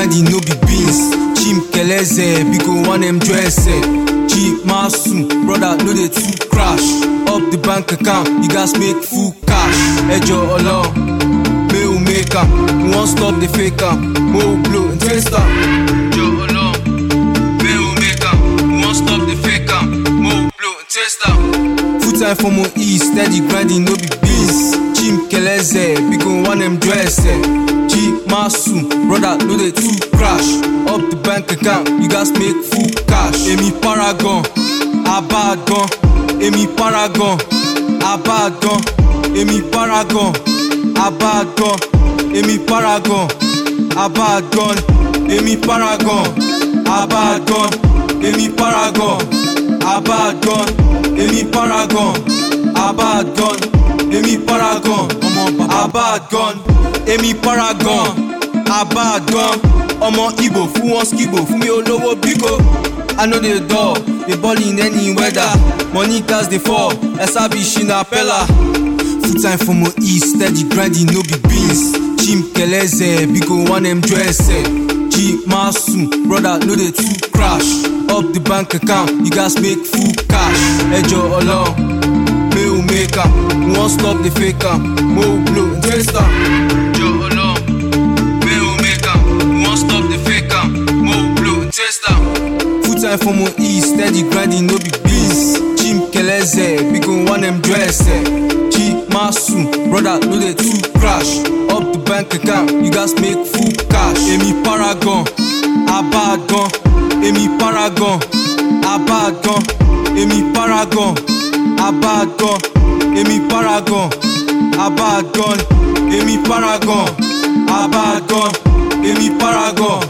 grinding no be beans chim keleze biko one m dress g masun brother no dey too crash up the bank account you gats make full cash ẹjọ ọlọrun may we make am we wan stop the fake am mo blow and taste am. ẹjọ ọlọrun may we make am we wan stop the fake am mo blow and taste am. full time for mo e steady grinding no be beans chim keleze biko one m dress g masun brother no dey too crash up the bank account you gats make full cash. èmi paragon abadan èmi paragon abadan èmi paragon abadan èmi paragon abadan èmi paragon abadan èmi paragon abadan èmi paragon abadan èmi paragon abadan èmi paragon abadan ọmọ ibo fún wọn skibo fún mi olówó bíko. I know the door, they ball in any weather. Money gas they fall, SRB Shina Pella. Full time for my east, steady grinding, no be beans. Chim Keleze, Biko one M dress. G Masun, brother, no they too crash. Up the bank account, you guys make full cash. Ejo along, may we make am. We won't stop the fake am. Mo blow and taste am. Ejo along, may we make am. We won't stop the fake am. Mo blow and taste am. Full time for my E, steady grinding, no be beans. Chim Keleze, biko one M dress. G Masun, brother, no they too crash. Up the bank account, you guys make full cash. Èmi paragon, abadan. Èmi paragon, abadan. Èmi paragon, abadan. Èmi paragon, abadan. Èmi paragon, abadan. Èmi paragon,